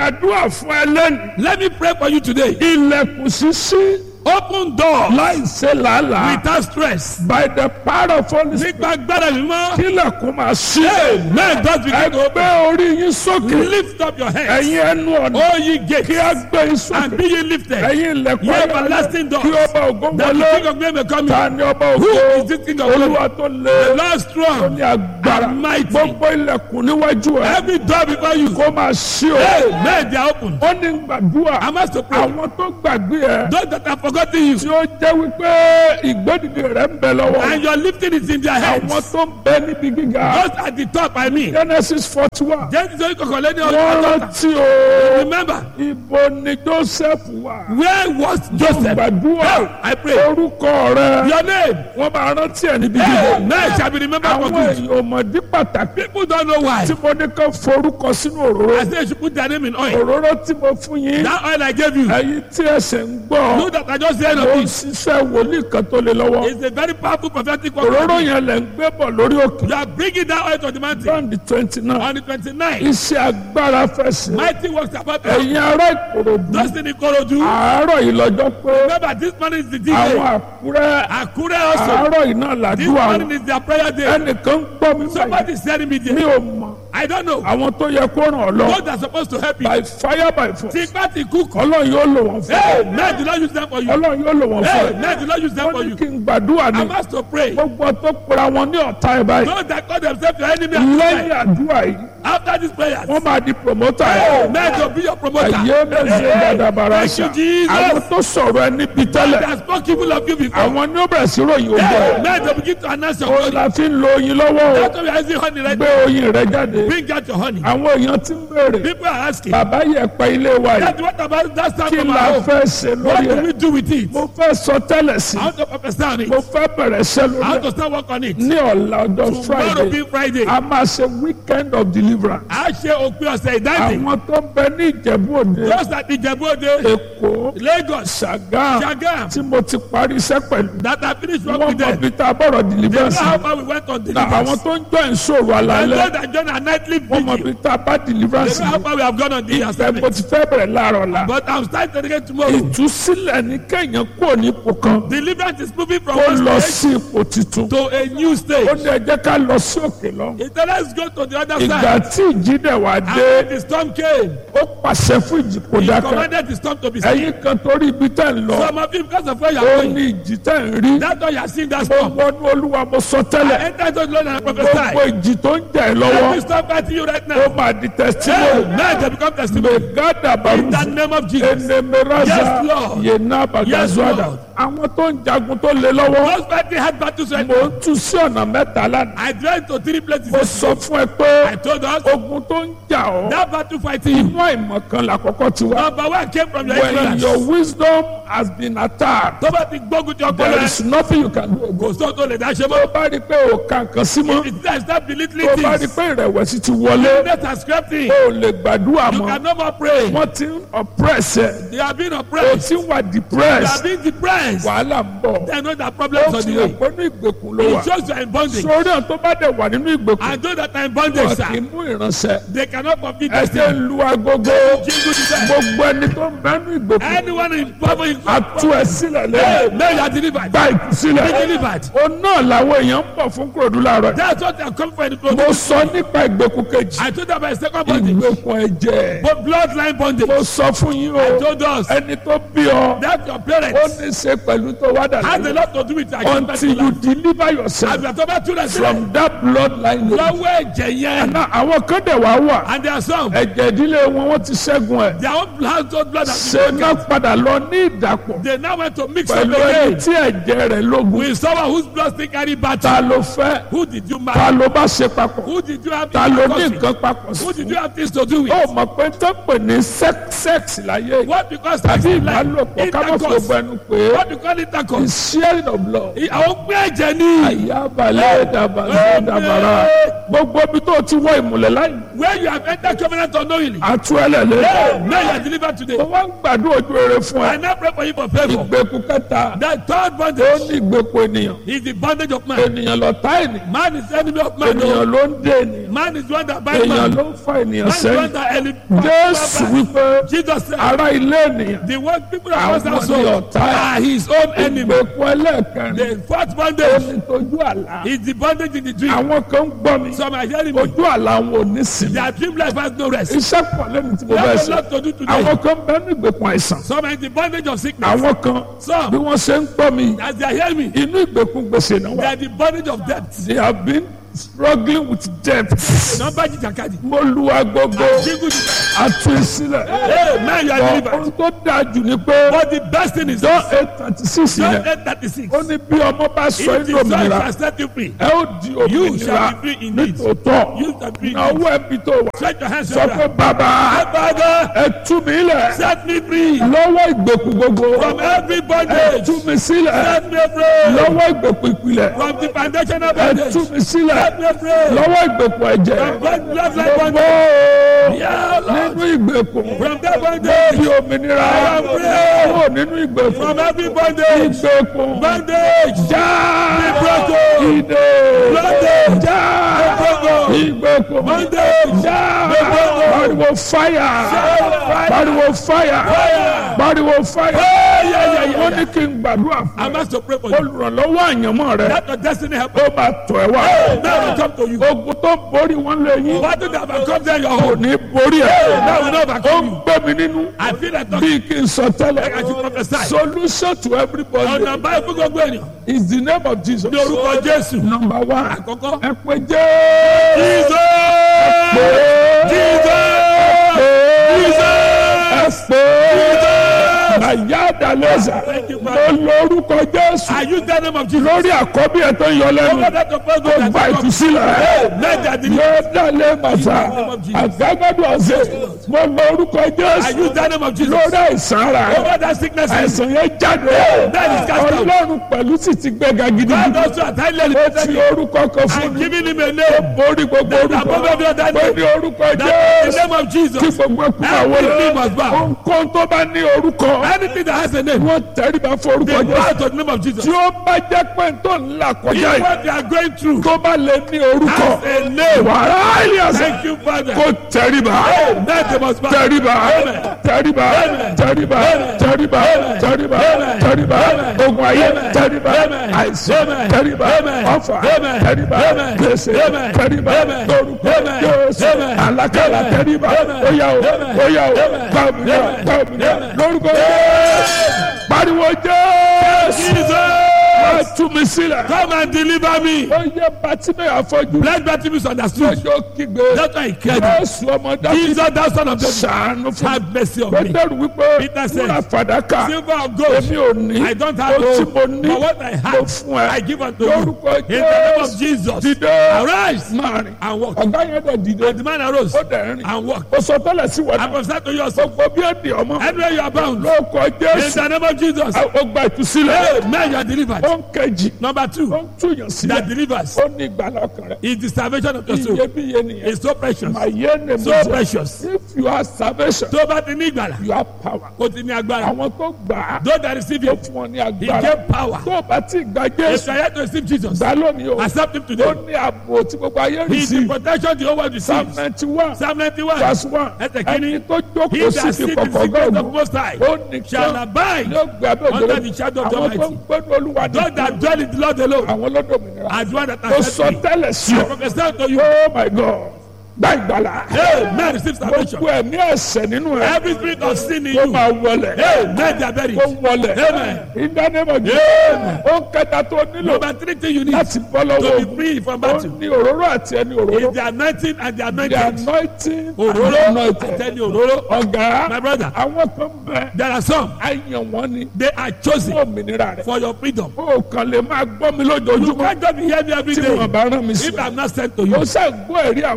gbàdúrà fún ẹ lẹ́nu. Let me pray for you today. ilẹ̀kùn ṣíṣí Open door láì ṣe làálàá. without stress. by the power of Holy Spirit. Nípa agbára mi mọ́. kílẹ̀kùn máa ṣí. Amen. God begin to open. ẹgbẹ́ orí yín sókè. Lift up your head. ẹ̀yin ẹnu ọ̀nà. O ye kí gates. a gbé yín And sókè. be ye lifted. ẹ̀yin ilẹ̀kùn Ye ayọ̀ everlasting doors. kí ọba ògo That the wọlé. king of glory may come ta in. ni ọba Who ògo. is this king of glory? olúwa tó The lé. Lord tó strong. ní agbára. and mighty. gbogbo ilẹ̀kùn níwájú ẹ̀. Every door before you. kó máa ṣí o. Amen. They are open. ó ní gbàdúrà. I'm asked to pray. àwọn tó gbàgbé ẹ. Those that have forgotten you. tí ó jẹ́ wípé ìgbódìdì rẹ̀ ń bẹ lọ́wọ́. And your lifting is in their àwọn hands. tó ń bẹ níbi gíga. Just at the top, I mean. genesis forty one. Jẹ́ni sọ ìkọ̀kọ̀ lẹ́ni wọ́n ọ̀dọ́. rántí o. Remember, ibo ni joseph wà. where was Joseph? gbàdúrà I pray. orúkọ rẹ. Your name. wọ́n máa rántí ẹ̀ níbi gíga. Amen. Shall be remembered for àwọn good. èèyàn ọmọdé pàtàkì. People don't know why. tí mo ní ká forúkọ sínú òróró. I say you should put their name in oil. òróró tí mo fún yín. That oil I gave you. ẹ̀yin tí ẹsẹ̀ ń gbọ́. Know that I just said ó of ń it. ṣiṣẹ́ wòlíì kan tó lé lọ́wọ́. It's a very powerful prophetic òróró word. yẹn lẹ̀ ń gbé bọ̀ lórí òkè. You are bringing that oil to the mountain. John the twenty nine. On the 29th, iṣẹ́ agbára fẹsẹ̀. mighty works about us. ẹ̀yin ará ìkòròdú. Just in Ikorodu. àárọ̀ yìí lọ́jọ́ pé Remember, this morning is the D àwọn day. àkúrẹ́ Akure also. àárọ̀ yìí náà This làdúrà morning wọn. is their prayer day. ẹnìkan ń gbọ́ mi báyìí. Somebody is telling me mi there. ò mọ̀ I don't know. àwọn tó yẹ kó ràn ọ́ lọ. God are supposed to help you. by fire by force. Tipa ti cook. ọlọ́run yóò lò wọ́n fún Hey, ọ. man, do not use them for you. ọlọ́run yóò lò wọ́n Hey, fún ọ. man, do not use them wọ́n for ní you. kí n gbàdúrà ní. I'm asked to pray. gbogbo tó pera wọn ní ọ̀tá ẹ̀ báyìí. Those that call themselves your enemy lẹ́yìn are àdúrà yìí after these prayers. wọ́n máa di promoter Hey, ẹ̀. man, to be your promoter. ẹ̀yẹ́ mẹ́sẹ̀ dàdàbàrà Thank you, ṣá. Jesus. àwọn tó sọ̀rọ̀ ẹ níbi They tẹ́lẹ̀. have spoken evil of you before. àwọn ní ó bẹ̀rẹ̀ sí ròyìn ogun Hey, ẹ̀. man, to begin to announce your ó glory. la fi ń lo oyin lọ́wọ́ o. That's why we are using honey right gbé now. oyin rẹ jáde. Bring out your honey. àwọn èèyàn ti ń béèrè. People are asking. bàbá yẹ pẹ́ ilé wa yìí. That's what about that sound kí from la our home. fẹ́ ṣe What lórí do rẹ̀. we do with it? mo fẹ́ sọ tẹ́lẹ̀ sí. I want to prophesy on it. mo fẹ́ bẹ̀rẹ̀ ṣẹ́ I lórí want rẹ̀. to start work on it. ní ọ̀la ọjọ́ Tomorrow friday being Friday. a máa ṣe weekend of deliverance. A ṣe òpin ọ̀sẹ̀ ìdáǹdè. àwọn tó ń bẹ ní ìjẹ̀bú òde Just at Ìjẹ̀bú-Òde, èkó Lagos, ṣàgá Ṣàgám. tí mo ti parí iṣẹ́ pẹ̀lú. That I finished work wọ́n with mọ them. bí tá a bọ̀rọ̀ They know deliverance. how far we went on na àwọn deliverance. tó ń jọ ìṣòro And àlàálẹ̀ those that join our nightly wọ́n mọ vigil. bí tá a bá They deliverance. know how far we have gone on the ìfẹ́ mo assignment. ti fẹ́ bẹ̀rẹ̀ láàárọ̀ la. But I'm starting again tomorrow. ìtúsílẹ̀ ní kẹ́yìn kúrò ní ipò kan Deliverance is moving from kó one lọ stage sí ipò tuntun. to a new ó stage. ní ẹ jẹ́ ká lọ sí òkè lọ. He said, let's go to the other ìgbà side. tí ìjì dẹ̀ wá And dé when the storm came, ó pàṣẹ fún ìjì kó he dákẹ́. commanded the storm to be still. ẹ̀yin kan torí ibi tẹ̀ ń lọ Some of you, because of where you ó are going, ní ìjì tẹ̀ ń rí. that's why you are seeing that mo storm. wọnú olúwa mo sọ I tẹ́lẹ̀ enter into the Lord and I gbogbo prophesy. ìjì tó ń jà ẹ́ Every lọ́wọ́ storm fighting you right ó now. máa di Hey, testimony. now they become testimony. megada In the baruzu name of Jesus. enemeraza Yes, Lord. yena Yes, bagazuada Lord. àwọn tó ń jagun tó lé lọ́wọ́ Those fighting hard battles right mo now. ń tú sí ọ̀nà mẹ́ta lánàá I went to three places. mo sọ fún ẹ pé I told us ogun tó ń jà ọ́ that battle fighting you. inú àìmọ̀ kan làkọ́kọ́ ti wá Number one came from your when ignorance. your wisdom has been attacked Tó bá ti gbógun tí ọkọ there rẹ̀ is nothing you can do again. kò sóhun tó lè dá ṣe tó mọ́. bá rí i pé o kà nǹkan sí mọ́ It's time start belittling tó bá rí i things. pé ìrẹ̀wẹ̀sì ti wọlé Let us scrap things. o ò lè gbàdúrà You mọ́ can no more pray. wọ́n ti ń oppress ẹ They are being o oppressed. ti ń wà They are depressed being depressed. wàhálà ń bọ̀ They know that ó problems on ti the rò way. pé ní ìgbèkùn ló wà It shows you are in bondage. sórí àwọn tó bá dẹ̀ wà nínú ìgbèkùn And those that are in wọn bondage, kì í sir, mú ìránṣẹ́ they cannot complete ẹ this jẹ́ thing. ń lu agogo Jingle the bell. gbogbo ẹni tó ń bẹ nínú ìgbèkùn Anyone in power in a tú ẹ sílẹ̀ Hey, lẹ́yìn now you are delivered. gba ìtúsílẹ̀ Be delivered. o náà làwọn èèyàn ń bọ̀ fún kúròdú láàárọ̀ That's what they are coming for in the mo clothes. sọ nípa ìgbèkùn kejì I told them about second bondage. ìgbèkùn ẹ̀jẹ̀ But bloodline bondage. mo sọ fún yín I o told us ẹni tó bí ọ that your ó parents ní í ṣe pẹ̀lú tó wá dà has a lẹ́yìn lot to do with their until you deliver yourself Àbí àtọ́bá tún lẹ̀ sílẹ̀. from that bloodline. Lọ́wọ́ ẹ̀jẹ̀ yẹn. Náà àwọn kan dẹ̀ wá wà And there are some. ẹ̀jẹ̀ ìdílé wọn wọ́n ti ṣẹ́gun ẹ̀ Their own household blood has ṣe been náà broken. padà lọ ní ìdàpọ̀ They now went to mix up pẹ̀lú ẹni again tí ẹ̀jẹ̀ rẹ̀ lógun with someone whose blood still carry ta battle. ló fẹ́ Who did you ta marry? ló bá ṣe papọ̀ Who did you have ta ló ní things nǹkan papọ̀ Who sí. did you have things to do with? ó mọ̀ pé tó pè ní sex sex láyé What because tàbí sex is like ìbálòpọ̀ ká má fi intercourse. gbogbo ẹnu pé What do you call intercourse? is sharing of blood. Àwọn gbé ẹ̀jẹ̀ ní. àyàbalẹ̀ dàbàlẹ̀ dàbàrà gbogbo ibi tó ti wọ ìmùlẹ̀ láyé Where you have entered covenant unknowingly. àtú ẹlẹ́lẹ́. Hey, now you are delivered today. mo wá ń gbàdúrà ojú rere fún I ẹ. now pray for you for favour. ìgbèkùn kẹta The third ó bondage ní ìgbèkùn ènìyàn. is the bondage of man. ènìyàn lọ́tá ènìyàn. Man is enemy of man. ènìyàn no. ló ń dé ènìyàn. Man is one that binds èèyàn man. ló ń fa ènìyàn Man is one sẹ́yìn. that enemy. jésù wípé Jesus said, ará ilé ènìyàn. the one people of Àwọn God's household ni ọ̀tá. are his own enemy. ìgbèkùn ẹlẹ́ẹ̀kẹrin. The fourth ó bondage ní tójú àlá. is the bondage in the dream. àwọn kan ń gbọ́ mi. Some are hearing me. ojú àlá wọn ò ní sinmi. Their dream life has no rest. iṣẹ́ pọ̀ lẹ́nu tí mo They bẹ̀ have a sọ. lot to do today. àwọn kan bẹ́ẹ̀ ní ìgbèkùn àìsàn. Some are in the bondage of sickness. àwọn kan bí Some, wọ́n ṣe ń gbọ́ mi as they are hearing me, inú ìgbèkùn gbèsè náà they wà. are the bondage of debt. they have been struggling with debt. Nọmba jìjàkadì. mo lu agogo Jígù àtú ìsílẹ̀. Hey, man, you are delivered. ohun tó dáa jù ni pé But the best thing is john eight thirty six John yẹn 8 36. ó ní bí ọmọ bá sọ If inú the Son òmìnira shall set you free, ẹ ó di You òmìnira shall be free indeed. nítòótọ́ You shall be free náà owó ẹbí tó wà stretch your hands sọ to pé bàbá Father, ẹ tú mi lẹ̀ set me free lọ́wọ́ ìgbèkùn gbogbo from every ẹ bondage. tú mi sílẹ̀ Set me free lọ́wọ́ ìgbèkùn ìpìlẹ̀ from the foundational ẹ bondage. tú mi sílẹ̀ Set me free lọ́wọ́ ìgbèkùn ẹ̀jẹ̀ from blood blood like gbogbo bondage. Yeah, Lord. nínú ìgbèkùn From that bí bondage, òmìnira am free. kúrò nínú ìgbèkùn from every bondage, ìgbèkùn bondage, já broken. ìdè Bondage. já broken. ìgbèkùn bondage, já broken. pariwo fáyà fire. pariwo fáyà Fire. pariwo fáyà yeah, yeah, yeah, wọ́n ní kí n gbàdúrà I'm fún asked to pray for ẹ you. olùrànlọ́wọ́ àyànmọ́ rẹ That your destiny help. ó máa tọ̀ ẹ́ wá Now we come to you. ogun tó borí wọn lé yín What did have come there your kò home? ní borí ẹ̀ Now we know ó overcome ń you. gbé mi nínú I feel like talking. bí kí n sọ I tẹ́lẹ̀ should prophesy. solution to everybody Ọ̀nà báyìí fún gbogbo ènìyàn. is the name of Jesus Ní orúkọ Jésù. number one Àkọ́kọ́. ẹ pé jẹ́ Jesus! pé Jesus! ẹ pé nàyà dàlẹ́sà Thank you, mo Father. lórúkọ Jésù I use the name of Jesus. lórí àkọ́bí ẹ̀ tó ń yọ lẹ́nu Over that of God tó gba that ìtúsílẹ̀ Let that be. yóò dálé màsà àgágádùn ọ̀sẹ̀ mo lórúkọ I Jésù use the name of Jesus. lórí àìsàn ara Over that sickness. àìsàn yẹn jáde That is cast out. ọlọ́run pẹ̀lú sì ti gbéga God gidigidi also has highly ó ti lifted orúkọ kan fún and mi given him a name. borí gbogbo orúkọ above every other pé name. ní orúkọ That is Jésù the name of kí Jesus. gbogbo ẹkún àwọn Every rẹ̀ knee must bow. ohunkóhun tó bá ní orúkọ Anything that has a name. wọ́n tẹríba fún orúkọ They bow Jésù to the name of Jesus. tí ó bá jẹ́ pé tó ń là kọjá If yìí what they are going through tó bá lè ní orúkọ has a name. wàrà ìlíàsà Thank you, Father. kó tẹríba Now they must bow. tẹríba Amen. tẹríba Amen. tẹríba Amen. tẹríba Amen. tẹríba Amen. tẹríba Amen. ogun ayé Amen. tẹríba Amen. àìsàn Amen. tẹríba Amen. ọfà Amen. tẹríba Amen. gbèsè Amen. tẹríba Amen. lórúkọ Amen. Jésù Amen. àlàkàlà Amen. tẹríba Amen. óyá o Amen. óyá o Amen. gbàmìnà Amen. gbàmìnà Amen. lórúkọ Jésù pariwo Jésù Jesus. wá tú mi sílẹ̀ Come and deliver me. ó yẹ bàtìmẹ̀ àfọ́jú Let Bartimaeus understood. lọ́jọ́ kígbe That's why he cried. Jésù ọmọ dábìlì Jesus, thou son of David, ṣàánú fún mi. have mercy on me. Pétérù wípé Peter said, múra fàdákà Silver and gold, èmi ò ní I don't have ohun tí gold, mo ní but what I mo have, fún ẹ I give unto you. lórúkọ In the name of Jésù Jesus, dìde arise máa rìn and walk. ọ̀gá yẹn dẹ̀ dìde And the man arose ó dẹ̀ rìn and walked. ó sọ tẹ́lẹ̀ sí wọn I náà prophesy to you also. gbogbo bí èdè ọmọ Anywhere you are bound, lórúkọ in Jésù the name of Jesus, ó gba ìtúsílẹ̀ Amen, you are delivered. ó ń kejì Number ó two, ń túyàn sílẹ̀ that delivers ó ní ìgbàlá ọkàn rẹ̀ is the salvation of your soul. iyebíye nìyẹn It's so precious. àyè ni mo So sọ precious. if you have salvation Tó bá ti ní ìgbàlà, you have power kò ti ní agbára. àwọn tó gbà á Those that receive ó him, fún wọn ní he agbára gave power. tó o bá ti gba If Jésù you are yet to receive Jesus, gbà lónìí o accept him ó today. ní ààbò tí gbogbo ayé rí He is sí the protection the whole world psalm receives. ninety one Psalm 91. verse one Ẹsẹ̀ ẹni kìíní. tó He jókòó that sí sits ti in the kọ̀kọ̀ secret of gọ́ọ̀mù Most High ó shall nìkan abide yóò gbé abẹ́ under òjòrò the shadow of the àwọn tó ń Almighty. gbẹ́nu olúwa Those that dwell in the Lord alone àwọn lọ́dọ̀mìnira are the one that ó are sọ set free. tẹ́lẹ̀ sí I ọ prophesy to you, oh my God gba ìgbàlà Amen. Receive salvation. gbogbo ẹ̀mí ẹ̀ṣẹ̀ nínú ẹ̀ Every spirit of sin in kó you, máa wọlẹ̀ Amen. They are buried. kó wọlẹ̀ Amen. ìdánimọ̀ jù Amen. ó kẹta tó nílò Number three thing you need láti bọ́ lọ́wọ́ to be ogun free from ó battle ní òróró àti ẹni òróró is the anointing and the the anointed. anointing Òróró and anointed àtẹni òróró. ọ̀gá My brother, àwọn kan bẹ there are some, àyàn wọn ni they are chosen fún òmìnira rẹ for your freedom. ó kàn lè máa gbọ́ mi You lójoojúmọ́ can't just be hearing me every tí day wọn bá rán mi sí if I'm not sent to ó you. ṣàgbọ́ ẹ̀rí àwọn You èèyàn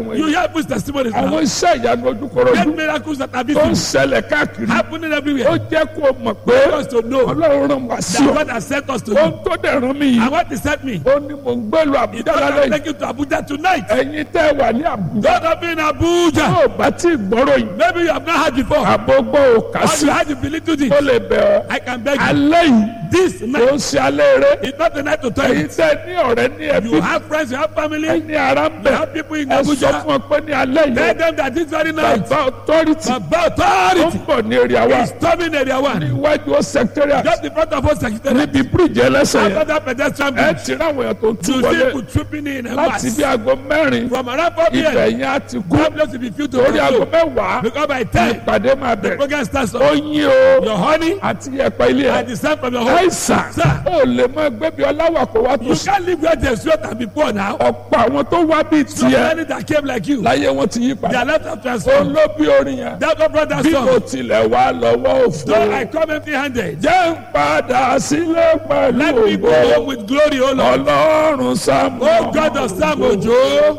people's testimonies àwọn now. iṣẹ́ ìyanu ojúkorojú Great miracles that are tó ń visible, ṣẹlẹ̀ káàkiri happening ó everywhere. jẹ́ kó o mọ̀ pé For us to know ọlọ́run rán wá sí that ọ God has sent us to ohun you. tó dẹ̀ rán mi yìí And what He sent me, ó ní mò ń gbé lu He àbújá thought lálẹ́ I'll yìí take you to Abuja tonight. ẹ̀yin tẹ́ ẹ wà ní àbújá God of in Abuja. tó o bá tí ì gbọ́rọ̀ yìí Maybe you have not heard before. àbógbó ò kà Or sí you had to believe to this. ó lè bẹ̀ ọ́ I can beg you. alẹ́ yìí This ó night ń ṣe alẹ́ eré is not the night to tell ẹ̀yin you. tẹ́ ẹ ní ọ̀rẹ́ ní ẹbí You have friends, you have family, you ẹni ara ń bẹ̀ have people in ẹ sọ Abuja. fún ọ pé ní alẹ́ Tell yìí them that this very night, bàbá authority Baba tó ń authority bọ̀ ní èrè àwa is storming area one. iwájú ó secretariat Just in front of us, secretary. níbi bíríìjì ẹlẹ́sẹ̀ After yẹn that pedestrian ẹ bridge, ti ráwọn èèyàn tó ń tú you see wọlé people trooping in and láti mass. bí aago mẹ́rin From around 4 ibẹ̀ p.m., yẹn á ti kú that place will be filled to torí aago overflow. mẹ́wàá Because by 10, ìpàdé máa the bẹ̀rẹ̀ program starts. ó yín o Your honey àti ẹ̀pẹ́ ilé and ẹ̀ the sand from your home. àìsàn Sir. ó lè mọ ẹgbẹ́ bí ọláwà kó wá tó You sí can't live where there's sweat and be poor now. ọ̀pọ̀ àwọn tó wá bíi So tiẹ̀ many that came like you, láyé wọn ti yí padà their lives have ó transformed. ló bí orin yẹn That my brother bí mo son, tilẹ̀ wá lọ́wọ́ òfò though I come empty handed, jẹ́ ń padà sílé pẹ̀lú let me go ògo home with glory, O Lord. ọlọ́run sáàmù Oh God of Sam Ojo,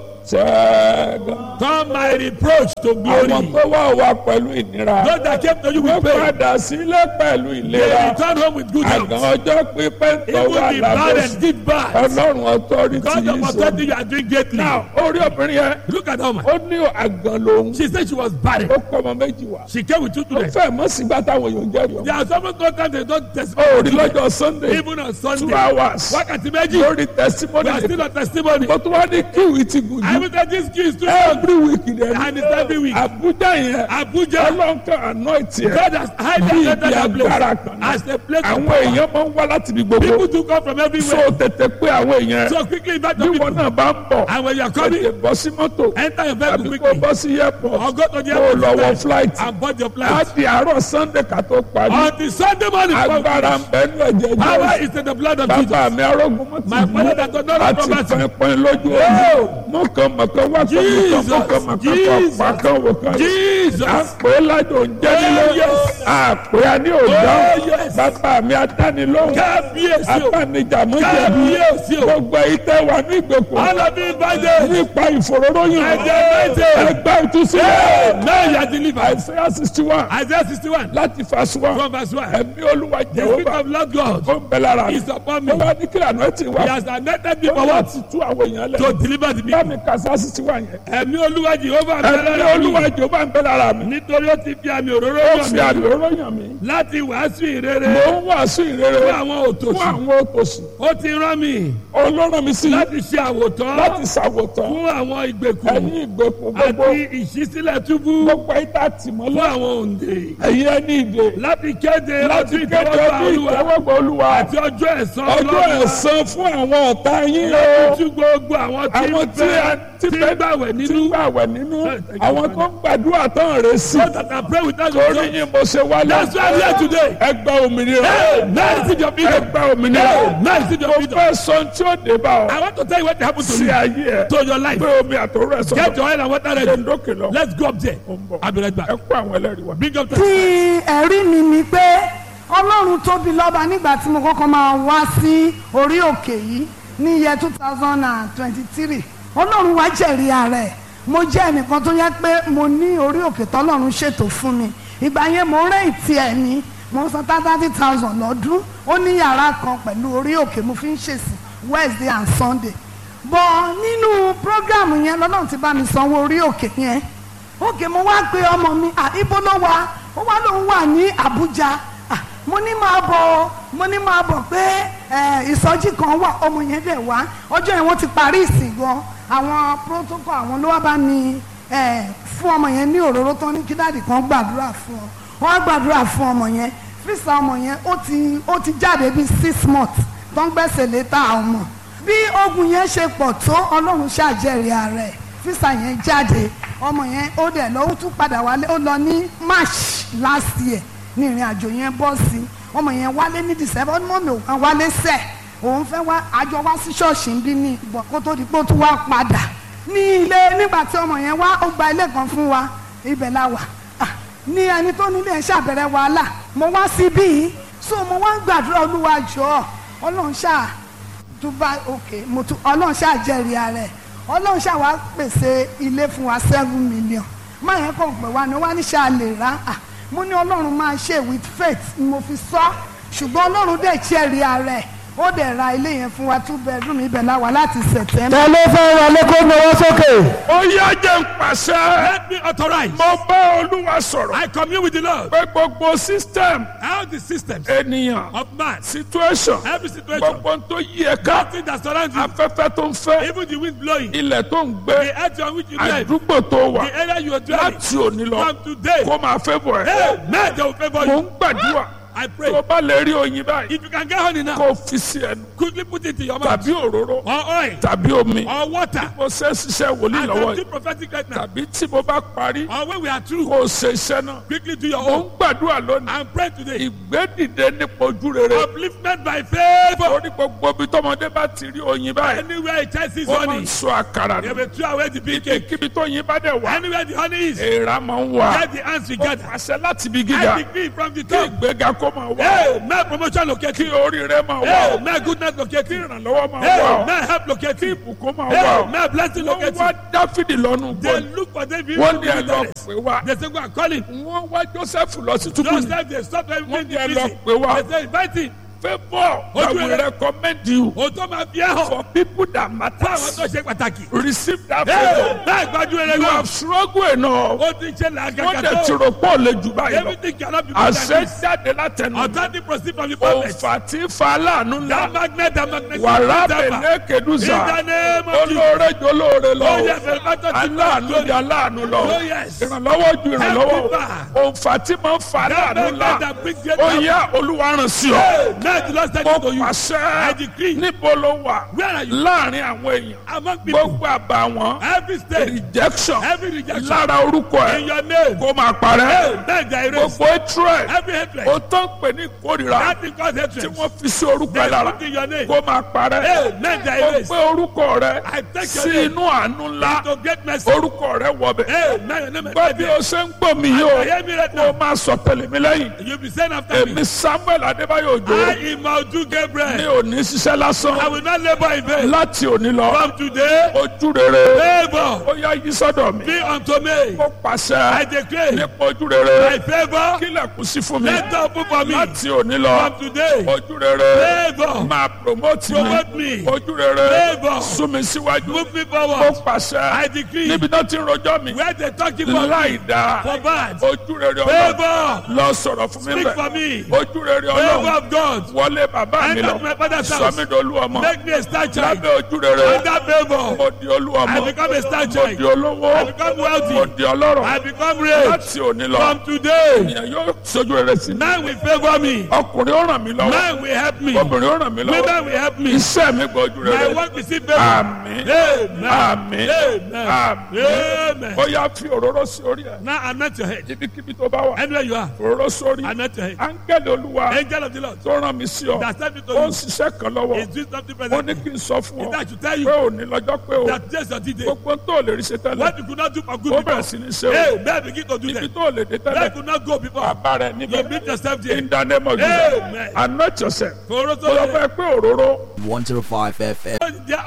ṣẹ́gun turn my reproach to àwọn glory. tó wá wá pẹ̀lú ìnira Those that came to you wọ́n with pain, padà sílé pẹ̀lú they ìlera return home with good àgàn health. ọjọ́ pípẹ́ tó Even wà the bad lábẹ́ and did bad. ọlọ́run ọtọ́rìtì God yìí of sọ. authority, you are doing greatly. Now, orí obìnrin yẹn Look at that woman. ó ní àgàn lòun She said she was barren. ó kọ́ ọmọ méjì wá She came with two ó children. fẹ́ mọ́ sígbà táwọn èèyàn ń jẹ́rìí There ọmọ are some no time they don't ó testify. rí lọ́jọ́ Sunday Even on two Sunday. hours Wákàtí méjì. lórí testimony We are still on testimony. mo tún wá ní kíwì ti gùn I jù will say this key is too long. every week dẹ̀ And it's every week. Abuja yẹn Abuja. ọlọ́nkà anoint yẹn God has highly bí anointed ibi that agbára place kan as a place of àwọn power. èèyàn máa ń wá láti ibi gbogbo People do come from so everywhere. tètè pé àwọn èèyàn So quickly invite bí the wọn people. náà bá ń bọ̀ And when you are tètè coming, bọ́ sí mọ́tò enter your vehicle àbí kó quickly. bọ́ sí airport Or go to the kó o lọ wọ airport flight and board your á flight. di àárọ̀ Sunday ká tó parí Until Sunday morning. agbára ń bẹ nínú ẹ̀jẹ̀ Power Jésù is in the blood of Jesus. bàbá mi arógun mọ́ My ti father that does not have àti property. pínpín lójú omi mọ̀kànmọ̀kàn wá kàn Jesus, mọ̀kànmọ̀kàn mọ̀kàn Jesus, pàkàn wò kàn Jesus. àpò lájò ń jẹ́ nílé Oh, yes. àpò àní òdà Oh, yes. bàbá mi adánilóhùn Kábíyèsí o. abánijàmọ́jẹ̀bi Kábíyèsí o. gbogbo ìtẹ́ wà ní ìgbèkùn All of you invited. nípa ìfòróróyìn Ẹ̀jẹ̀ méje. ẹgbẹ́ ìtúsílẹ̀ Now you are delivered. Isaiah sixty one Isaiah 61 láti fàṣọ wa from verse 1. ẹ̀mí olúwa The spirit jẹ̀wọ́ of Lord God ó ń bẹ lára mi is upon me. ó bá ní kílà náà ti wá He has anointed me ó for what? láti tú àwọn èèyàn lẹ̀ To deliver the bá people. mi kàṣá sixty one yẹn Ẹ̀mí Olúwa Jehova ẹ̀mí bẹ̀rẹ̀ olúwa mi. jẹ̀wọ́ ń bẹ lára mi Nítorí ó ti fi àmì òróró ó yàn fi mí àmì òróyìn mi láti wàásù ìrere mò ń wàásù ìrere fún àwọn fún òtòṣì. àwọn òtòṣì Ó ti rán mi ọlọ́run mi sí láti ṣe àwòtán láti ṣàwòtán fún àwọn ìgbèkùn ẹ̀yin ìgbèkùn gbogbo àti ìṣísílẹ̀ túbú gbogbo ìta fún tìmọ́lẹ̀ àwọn òǹdè. ẹ̀yin ẹni ìdè Láti kéde láti ọdún kéde ìtẹ́wọ́gbà bí Olúwa ìtẹ́wọ́gbà olúwa àti ọjọ́ ẹ̀san ọjọ́ Ọlọ́run. ẹ̀san fún àwọn ọ̀tá yín o Láti tú gbogbo àwọn tí àwọn ń tí fẹ́ a ti tí ń fẹ́ gbàwẹ̀ tí nínú. ń gbàwẹ̀ nínú Thank you, àwọn tó ń gbàdúrà tán rè sí So that I pray without torí your yín mo ṣe wálé That's why I'm here today. ẹgbẹ́ òmìnira Hey, now receive your freedom. ẹgbẹ́ òmìnira Hey, now receive your mo freedom. fẹ́ sọ ohun tí ó dé bá ọ I want to tell you what happened to sí you, ayé ẹ to your life. pé omi àtòrò ẹ sọ Get your oil and water ṣe ń ready. dókè lọ Let's go up there. Ó ń bọ̀. I'll be right ẹ back. kó àwọn ẹlẹ́rìí wa. Bring up the tí ẹ̀rí mi ni pé ọlọ́run tóbi lọ́ba nígbà tí mo kọ́kọ́ máa wá sí orí òkè yìí ní iye two thousand and twenty-three ọlọ́run wá jẹ̀rí ara ẹ̀ mo jẹ́ ẹnìkan tó yẹ pé mo ní orí òkè tọ́lọ́run ṣètò fún mi ìgbà yẹn mo rẹ́ ìtì ẹ̀ ní mo san thirty thousand lọ́dún ó ní yàrá kan pẹ̀lú orí òkè mo fi ń ṣèsìn Wednesday and Sunday bọ̀ nínú prógrámù yẹn lọ́lọ́run ti bá mi sanwó orí òkè yẹn òkè mo wá pe ọmọ mi à ibo ló wà ó wá lóun wà ní Àbújá à mo ní máa bọ̀ mo ní máa bọ̀ pé ẹ, ìsọjí kan wà ọmọ yẹn dẹ̀ wá ọjọ́ yẹn wọ́n ti parí ìsìn gan àwọn protocol àwọn ló wá bá mi ẹ, fún ọmọ yẹn ní òróró tán ní kí dáàdì kan gbàdúrà fún ọ wọ́n á gbàdúrà fún ọmọ yẹn fíìsà ọmọ yẹn ó ti ó ti jáde bíi six months tó ń gbẹ́sẹ̀ létà ọmọ bí ogun yẹn ṣe pọ̀ tó ọlọ́run ṣàjẹrìí ara ẹ̀ físà yẹn jáde ọmọ yẹn ó dẹ̀ lọ ó tún padà wálé ó lọ ní march last year ní ìrìn àjò yẹn bọ́ sí ọmọ yẹn wálé ní december ó ní mọ́mí òun wálé sẹ̀ òun fẹ́ wá àjọ wá sí ṣọ́ọ̀ṣì ń bí ní ìbọn kó tó di pé ó tún wá padà ní ilé nígbà tí ọmọ yẹn wá ó gba ilé kan fún wa ibẹ̀ la wà Ah, ní ẹni tó nílé ẹ̀ ṣàbẹ̀rẹ̀ wàhálà mo wá síbí yìí so mo wá ń gbàdúrà olúwa jọ̀ọ́ ọlọ́run ṣáà tó bá òkè mo tún ọlọ́run ṣàjẹrìí ara ẹ̀ ọlọ́run ṣàwá pèsè ilé fún wa seven million máa yẹn kàn pé wa ni wọ́n á ní ṣe àlè rà á mo ní ọlọ́run máa ṣe with faith ni mo fi sọ ṣùgbọ́n ọlọ́run dẹ̀ ṣẹ́ẹ̀rí ara ẹ̀ ó dẹ̀ ra ilé yẹn fún wa two bedroom ibẹ̀ láwa láti September. ta ló fẹ́ wọlé kó gbowó sókè. ó yá jẹ́ ń pàṣẹ. Let me authorize. mo bá olúwa sọ̀rọ̀. I commune with the Lord. pé gbogbo system All the systems ènìyàn of man, situation every situation, gbogbo ohun tó yí ẹ ká nothing that surrounds you, afẹ́fẹ́ tó ń fẹ́ even the wind blowing, ilẹ̀ tó ń gbé the earth on which you live, àdúgbò tó wà the area you are dwelling, láti òní lọ from today, kó máa fẹ́ bọ̀ ẹ́. amen, they will favor mo you. ń gbàdúrà I tó pray. o bá lè rí oyin báyìí If you can get honey now, kó o fi sí ẹnu quickly put it in your mouth. tàbí òróró Or oil, tàbí omi or water. mo ṣe ṣiṣẹ́ wòlíì And lọ́wọ́ I'm yìí too prophetic right now. tàbí tí mo bá parí Or when we are through, kó o ṣe iṣẹ́ náà quickly do your mo ń own. gbàdúrà lónìí And pray today. ìgbédìde nípa ojú rere Upliftment by favor. orí gbogbo ibi tọmọdé bá ti rí oyin báyìí Anywhere a child sees wọ́n máa honey, ń sọ àkàrà they nù will throw away the big cake. kíbi tó yin bá dẹ̀ wá Anywhere the honey is, èèrà máa ń wà get the ants ó together. pàṣẹ láti ibi gíga I decree from the kí top. ìgbéga kó máa wá Hey, may promotion locate kí you. oríire máa wá Hey, may goodness locate kí you. ìrànlọ́wọ́ máa Hey, wá may help locate kí you. ìbùkún máa Hey, wá may blessing wọ́n locate wá you. dáfídì lọ́nu They gbọ́ look for David. wọ́n ní ẹ lọ They pé wá say, go and call him. wọ́n wá joseph lọ sí túbú Just ní like they stop Wọ́n everything ní ẹ in lọ prison. pé wá. They say, invite him. favour Ojú I will rere. recommend you O tó máa fi ẹ́ hàn. for people that Fún àwọn matters tó ṣe pàtàkì. receive that Hey, favour bẹ́ẹ̀ gbájú rere you náà. have struggled enough Ó ti ṣe wọ́n làgàgà dẹ̀ ti tó. rò pọ̀ lè jù báyìí lọ Everything cannot be better àṣẹ than this. jáde látẹnu Authority proceed from the prophet. òǹfà tí fa aláàánú That ńlá magnet, that magnet. wàrà that bẹ̀lẹ́ In kẹdùsà the name of Jesus. olóore jọ olóore lọ Oh o. yes, the matter to aláàánú di aláàánú lọ Oh yes. ìrànlọ́wọ́ ju ìrànlọ́wọ́ Help me òǹfà tí máa ń fa That aláàánú ńlá magnet that brings great ó help. yá olúwa ràn sí ọ Hey, may the Lord send mo it to you. I pàṣẹ decree. níbo ló wà Where are you? láàrin àwọn èèyàn Among people. gbogbo àbàwọ́n Every state. rejection Every rejection. lára orúkọ In ẹ your name. kó máa parẹ́ Hey, may the erase. gbogbo hatred Every hatred. ó tán pè ní ìkórìíra That is called tí hatred. wọ́n fi sí orúkọ ẹ They lára put in your name. kó máa parẹ́ Hey, may the ó erase. gbé orúkọ rẹ I take your sí name. inú àánú ńlá To great mercy. orúkọ rẹ wọbẹ̀ Hey, may your name gbọ́ bí o ṣe ń gbọ́ mi yìí o I hear me right kó now. o máa sọ tẹ̀lé mi lẹ́yìn You'll be saying after me. èmi samuel adébáyọ̀ òjò I am Maudu mi Gabriel. ò ní ṣiṣẹ́ lásán I will not labor in vain. láti òní lọ From today, ojú rere favor ó yá yí sọ́dọ̀ mi be unto me. ó I pàṣẹ declare nípa ojú rere my favor. kílẹ̀kùn sí fún mi Let door open for me. láti òní lọ From today, ojú rere favor máa promote mi promote me. ojú rere Favor. sún mi síwájú Move me ó forward. I pàṣẹ decree níbi náà ti ń rojọ́ mi where they talking for láì me dáa for bad. ojú rere ọlọ́run Favor lọ sọ̀rọ̀ fún mi speak bẹ́ẹ̀ for me. ojú rere Favor ọlọ́run of God. wọlé bàbá mi Enter lọ my father's sọ house. mí dolú ọmọ Make me a star child. lábẹ́ ojú rere Under favor. mo di olú I ọmọ become a star mo child. di olówó I become mo wealthy. di ọlọ́rọ̀ I become rich. láti òní lọ From today, ènìyàn yóò sojú rere sí mi man will favor me. ọkùnrin ó ràn mí lọ́wọ́ Man will help me. obìnrin ó ràn mí lọ́wọ́ Women will help me. iṣẹ́ mi gbójú My rere work will see favor. àmín Amen. àmín Amen. àmín Amen. ó yá fi òróró sí orí ẹ̀ Now anoint your head. ibikíbi tó bá wà Anywhere you are, òróró sórí anoint your head. áńgẹ́lì olúwa Angel of the Lord. tó ràn mí sí ọ That sent me to ó ń you. ṣiṣẹ́ kan lọ́wọ́ Is doing something ó present. ní kí n sọ fún ọ That should tell pé you òní lọ́jọ́ pé o that just your day. gbogbo tó lè rí ṣe tẹ́lẹ̀ What you could not do for ó good bẹ̀rẹ̀ people. sí ní ṣe o Hey, man begin to do ibi that. tó lè dé Man tẹ́lẹ̀ could not go before. bàbá rẹ̀ You níbẹ̀ meet yourself there. in the name of Amen. Jesus anoint yourself For mo lọ fẹ́ pé òróró 105 FM.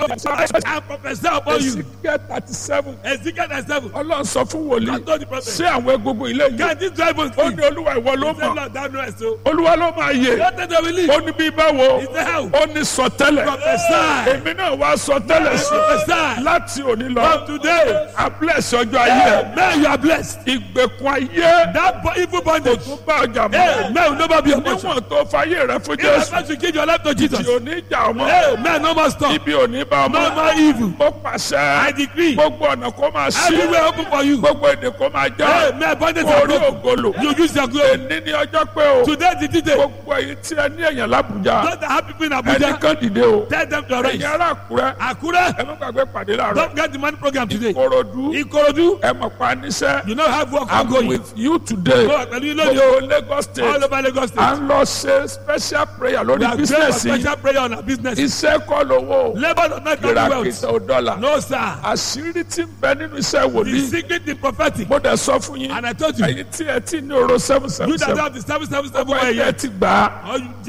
I prophesy upon you. Ezekiel thirty seven Ezekiel 37. ọlọ́run sọ fún wòlíì God told the prophet. ṣé àwọn egungun ilé yìí Can this drive us ó sleep? ní olúwa ìwọ ló He said, mọ̀ Lord, thou knowest so. olúwa ló máa yè What did they believe? ó ní bí báwo He said, how? ó ní sọtẹ́lẹ̀ Prophesy. èmi náà wá sọtẹ́lẹ̀ sí Prophesy. láti òní lọ From today. ablẹsẹ ọjọ́ ayé ẹ Man, you are blessed. ìgbèkùn ayé That bo- evil bondage. tó bá ọjà Hey, mọ́ man will never be your portion. níwọ̀n tó fayé rẹ fún If I jésù want to give your life to Jesus. tí òní ìjà ọmọ Hey, man, no more stop. ibi òní bá No ọmọ more evil. mo I pàṣẹ decree. gbogbo ọ̀nà kó máa ṣí Everywhere open for you. gbogbo èdè kó máa Hey, já man, bondage kó are rí broken. ògolo You use your glory. èní ní ọjọ́ pé o Today is the day. gbogbo èyí tí ẹ ní èèyàn lábùjá Those that have people in ẹnì Abuja, kan dìde o tell them to ẹ̀yin rise. ará àkúrẹ́ Akure, ẹ má gbàgbé pàdé láàárọ̀ don't get the money program today. korodu Ikorodu, ẹ mọ̀ pa níṣẹ́ you know have work i'm ongoing. with you today Go pẹ̀lú ilé ni o. gbogbo lagos All state over Lagos à State. ń lọ ṣe special prayer We lórí are praying for business yìí special prayer on our business. iṣẹ́ kọ́ lówó Labour does not come to wealth. kìràkìtà ò dọ́là No, sir. àṣírí tí ń bẹ nínú iṣẹ́ The wòlíì secret is prophetic. mo dẹ̀ sọ fún yín And I told you, ẹ̀yin tí ẹ ti ní oró seven you seven that seven have the seven seven seven ọgbà one ẹ̀yẹ year, ti gbà á or you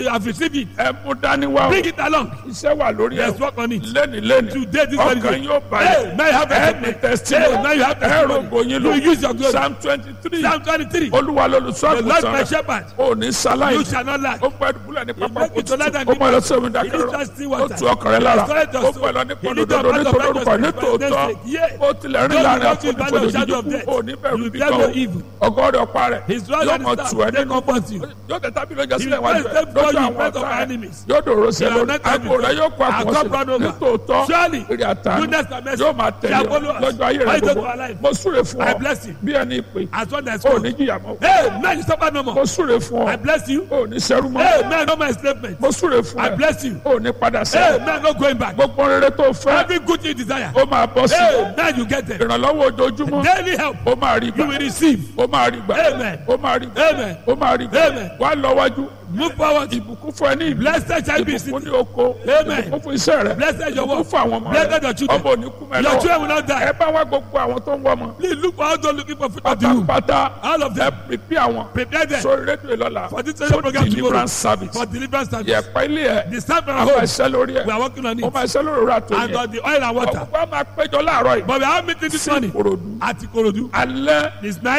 have received it. ẹ mú dání wá o Bring it along. iṣẹ́ wà lórí ẹ̀ Let's work on it. lẹ́ni lẹ́ni Today, this very ọkàn day. yóò Hey, balẹ̀ now you have ẹ testimony. ní testimony Hey, now you have ẹ testimony. rògbò yín lò You use your glory. psalm twenty three Psalm 23. olúwa lolùṣọ́ The Lord my àgùntàn rẹ̀ shepherd. ò ní sáláì You shall not lack. ó pẹ́ dùbúlẹ̀ ní pápá make kò it to let tutù them ó be mọ̀ ẹ lọ sí omi He dákẹ́rọ̀ is trusting ó water. tu ọkàn rẹ lára Restore your ó soul. pẹ́ lọ ní He pọ̀lọ́dọ́dọ́ lead us ní path of tòlórúkọ ní righteousness. tòótọ́ Yeah. ó tilẹ̀ rìn Though láàrin you walk in àfonífojì valley of shadow of jíjù death, ó ní bẹ̀rù you bí fear kan no o evil. ọgọ́rẹ̀ ọ̀pá rẹ̀ His rod yóò and mọ̀ his tù staff, ẹ́ they nínú comfort you. yóò tẹ̀ tábìlì ọjà He sílẹ̀ wájú will ẹ̀ step before lọ́jọ́ you in àwọn front of ọ̀tá our ẹ̀ enemies. yóò dòrò sí ẹ You are lórí not àgbo rẹ̀ yóò kó Our àkọsílẹ̀ cup run over. nítòótọ́ Surely, èrè àtàánú goodness and mercy yóò máa tẹ̀lé shall ọ follow us. lọ́jọ́ ayé rẹ̀ Right gbogbo unto our life. mo súre fún I ọ bless you. bí ẹni ìpè As one that is ò called. ní jìyà mọ́ Hey, man, you suffer no mo more. súre fún I ọ bless you. ò ní sẹ́rú mọ́ Hey, man, no more enslavement. mo súre fún I ẹ bless you. ò ní padà Hey, sẹ́yìn man, no going back. gbogbo rere tó fẹ́ Every good you desire. ó máa bọ́ sí Hey, man, you get them. ìrànlọ́wọ́ ojoojúmọ́ Daily help. ó máa rí You gbà will receive. ó máa rí gbà Amen. ó máa rí gbà Amen. ó máa rí gbà Amen. wà lọ́wọ́jú Move forward. ìbùkún fún ẹ ní ìlú Blessed shall be ìbùkún city. ní oko Amen. ìbùkún fún iṣẹ́ rẹ Blessed your ìbùkún work. fún àwọn ọmọ Blessed rẹ your children. ọmọ òní kú mẹ́ Your lọ́wọ́ children will not die. ẹ bá wá gbogbo àwọn tó ń wọ́ ọmọ Please look for all those looking for food of the womb. pátápátá All of ẹ them. pèpè àwọn Prepare them sórí rédíò lọ́la for this radio program tomorrow. deliverance service For deliverance service. yẹ̀pẹ̀ ilé ẹ̀ The staff and àwọn home. ẹ̀ṣẹ́ lórí ẹ̀ We are working on ó it. máa ṣẹ́ lórí òrà tó And yẹ on the oil and water. ọ̀pọ̀ máa péjọ láàárọ̀ yìí But we are meeting this sí morning Ìkòròdú at Ikorodu. alẹ́ It's